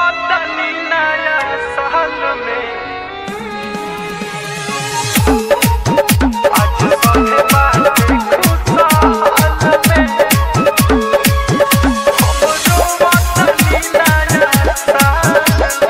वतनी नया साल में आज सभे बाटे खुशहाल में हमरो वतनी नया साल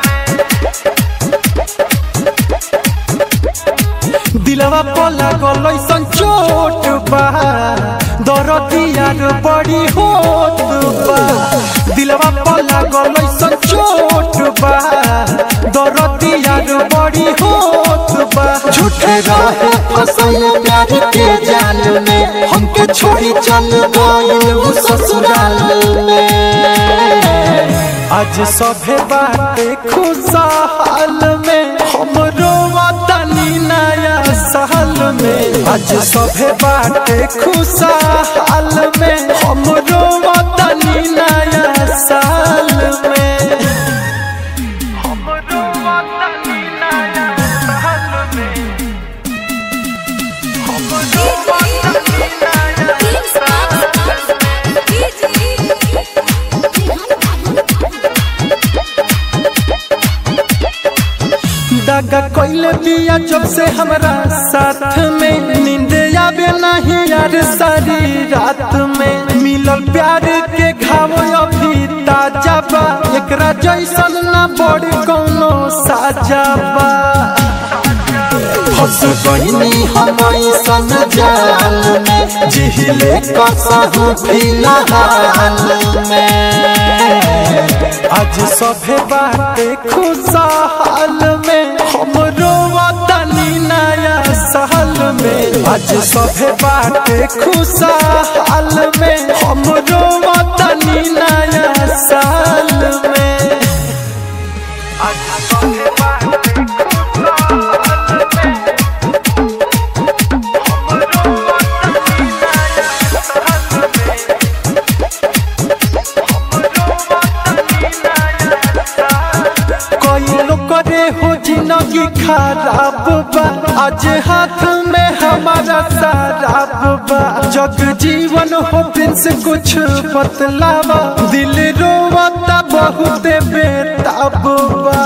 में दिलवा पला गलैसन चोट बा दरदियार बड़ी होत बा दिलवा पला गलैसन चोट बा दरदियार बड़ी होत बा झूठे रहे फसल प्यार के जाल में हमके छोड़ी चल गइल उ ससुराल में आज सभे बाटे खुशहाल में हमरो वतनी नया साल में आज सभे बाटे खुशहाल में हमरो वतनी नया साल में हमरो वतनी नया साल में हमरो वतनी नया साल दागा कोइले बिया जब से हमरा साथ में नींद आवे नहीं यार सारी रात में मिलल प्यार के घाव अभी ताजा बा एकरा जैसन ना बड़ी कोनो साजा बा फंस गईनी हम ऐसन जाल में जिहिले कसहु फिलहाल में आज सभे बाटे खुशहाल में हमरो वतनी नया साल में आज सभे बाटे खुशहाल में हमरो वतनी नया साल में आज सभे बाटे खुशहाल में हमरो वतनी नया साल में हमरो वतनी नया साल कोई लोग करे हो जिंदगी खराब बा आज हाथ में हमारा शराब बा जग जीवन हो प्रिंस कुछ बतलावा दिल रोवता बहुत बेताब बा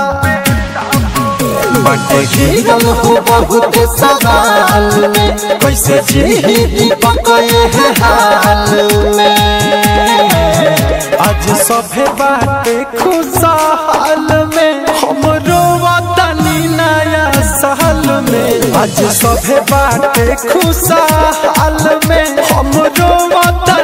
बटे घिरल हो बहुत सवाल में कैसे जी दीपक ये हाल में आज सभे बाटे खुशहाल में हमरो वतनी नया साल में आज सभे बाटे खुशहाल में हमरो वतनी